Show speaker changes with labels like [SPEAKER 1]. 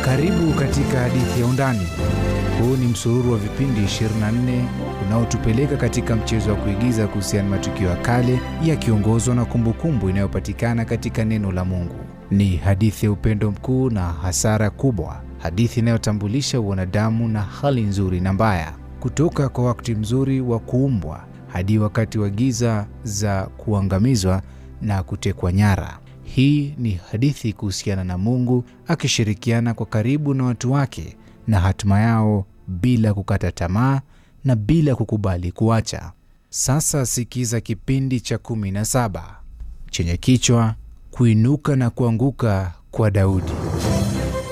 [SPEAKER 1] Karibu katika hadithi ya Undani. Huu ni msururu wa vipindi 24 unaotupeleka katika mchezo wa kuigiza kuhusiana na matukio ya kale yakiongozwa na kumbukumbu inayopatikana katika neno la Mungu. Ni hadithi ya upendo mkuu na hasara kubwa, hadithi inayotambulisha wanadamu na hali nzuri na mbaya, kutoka kwa wakati mzuri wa kuumbwa hadi wakati wa giza za kuangamizwa na kutekwa nyara. Hii ni hadithi kuhusiana na Mungu akishirikiana kwa karibu na watu wake na hatima yao bila kukata tamaa na bila kukubali kuacha. Sasa sikiza kipindi cha kumi na saba chenye kichwa kuinuka na kuanguka kwa Daudi.